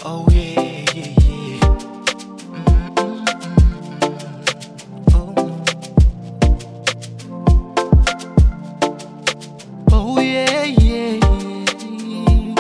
Oh yeah, yeah, yeah. Mm, mm, mm, mm. Oh. Oh yeah, yeah, yeah.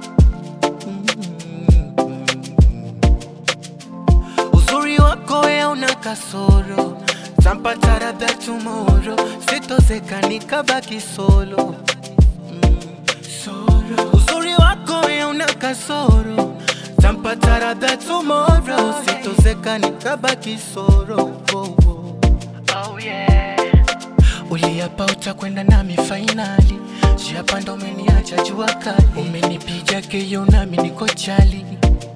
Mm. Uzuri wako ya una kasoro, tampata labda tomorrow, sitozeka nikabaki solo. Mm, solo. Uzuri wako ya una kasoro, tampata labda tomorrow, sitozeka nikabaki solo. Oh, oh. Oh yeah. Uliapa utakwenda nami fainali, jiapa ndo umeniacha jua kali, umenipiga keyo nami niko chali,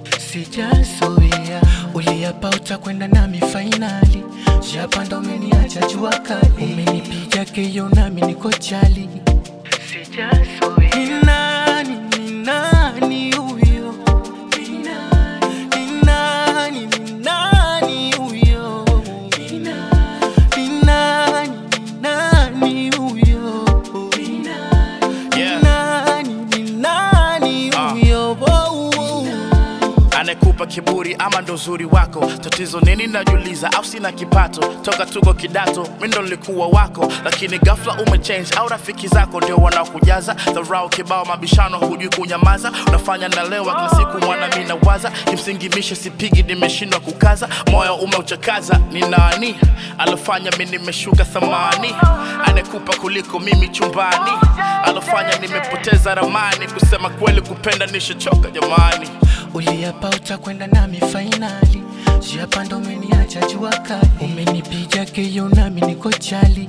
sijazoea. Uliapa utakwenda nami fainali, jiapa ndo umeniacha jua kali, umenipiga keyo nami niko chali, sijazoea. Ni nani, ni nani huyo? Ni nani, ni nani, ni nani huyo? Ni nani? Ni nani, ni nani huyo? Ni nani, ni Yeah. nani, ni nani Ah. huyo? Wow, wow. anekupa kiburi ama ndo uzuri wako tatizo nini najuliza au sina kipato toka tuko kidato mi ndo nilikuwa wako lakini ghafla umechange au rafiki zako ndio wanaokujaza dharau kibao mabishano hujui kunyamaza unafanya na lewa kila siku mwana mi nawaza kimsingi mishe sipigi nimeshindwa kukaza moyo umeuchakaza ni nani alofanya mi nimeshuka thamani anekupa kuliko mimi chumbani alofanya nimepoteza ramani kusema kweli kupenda nishachoka jamani Uliapa utakwenda nami fainali, jiapa ndo umeniacha jua kali, umenipiga keyo nami niko chali,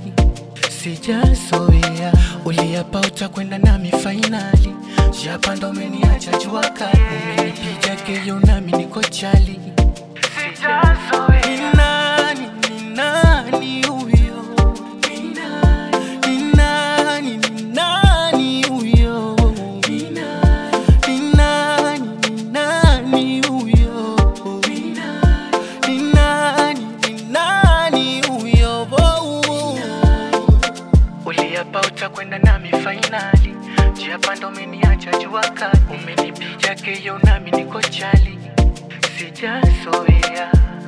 sijazoea. Uliapa utakwenda nami fainali, jiapa ndo umeniacha jua kali, umenipiga keyo nami niko chali, sijazoea. Ni nani, ni nani huyo? Ni nani, ni nani, ni nani huyo? Ni nani, ni nani, ni nani huyo? Ni nani, ni nani, ni nani huyo? Wow, wow. Uliapa utakwenda nami fainali, jiapa ndo umeniacha jua kali, umenipiga keyo nami niko chali, sijazoea.